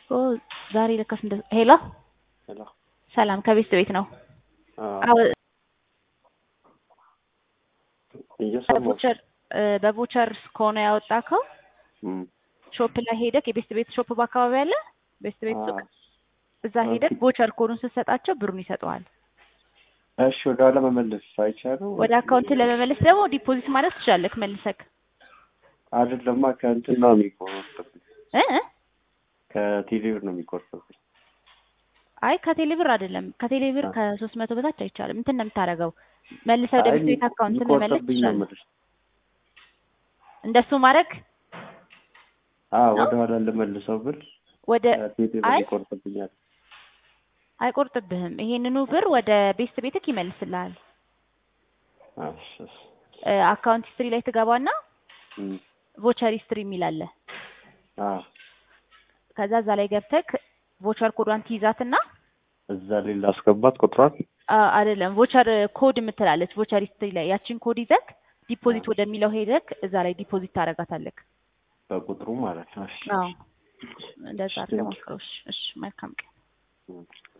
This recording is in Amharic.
ኦ ዛሬ ለካስ እንደ ሄሎ ሄሎ ሰላም ከቤት ቤት ነው። አዎ አዎ እየሰማሁ በቦቸር በቦቸር ከሆነ ያወጣከው እም፣ ሾፕ ላይ ሄደክ የቤስት ቤት ሾፕ በአካባቢ አለ ቤስት ቤት ሱቅ አዎ። እዛ ሄደክ ቦቸር ኮዱን ስትሰጣቸው ብሩን ይሰጠዋል። እሺ ወደ ኋላ መመለስ አይቻልም? ወደ አካውንት ለመመለስ ደግሞ ዲፖዚት ማለት ትችላለክ መልሰክ አይደለማ ከእንትን ነው የሚቆርጥብኝ፣ እ እ? ከቴሌብር ነው የሚቆርጥብኝ። አይ ከቴሌ ብር አይደለም ከቴሌ ብር አ- ከሶስት መቶ በታች አይቻልም። እንትን ነው የምታደርገው መልሰህ ወደ አይ ቤስት ቤት አካውንት መመለስ የሚቆርጥብኝ ነው ትችላለህ። የምልሽ። እንደሱ ማድረግ አዎ ነው? ወደ ኋላ ልመልሰው ብል ወደ ከቴሌብር አይ ይቆርጥብኛል። አይቆርጥብህም። ይሄንኑ ብር ወደ ቤስት ቤትክ ይመልስልሃል። እሺ፣ እሺ። እ፣ አካውንት ሂስትሪ ላይ ትገባና እም፣ ቮቸር ሂስትሪ የሚል አለ። አዎ ከዛ እዛ ላይ ገብተክ ቮቸር ኮዷን ትይዛትና እዛ ላይ ላስገባት ቁጥሯን። አ፣ አይደለም ቮቸር ኮድ የምትላለች ቮቸር ሂስትሪ ላይ ያችን ኮድ ይዘክ ዲፖዚት ወደሚለው ሄደክ እዛ ላይ ዲፖዚት ታደርጋታለክ። በቁጥሩ ማለት ነው። እሺ፣ አዎ እንደዛ እሺ፣ አድርገህ ቴንኪው። ሞክረው። እሺ፣ እሺ መልካም ቀን። እም።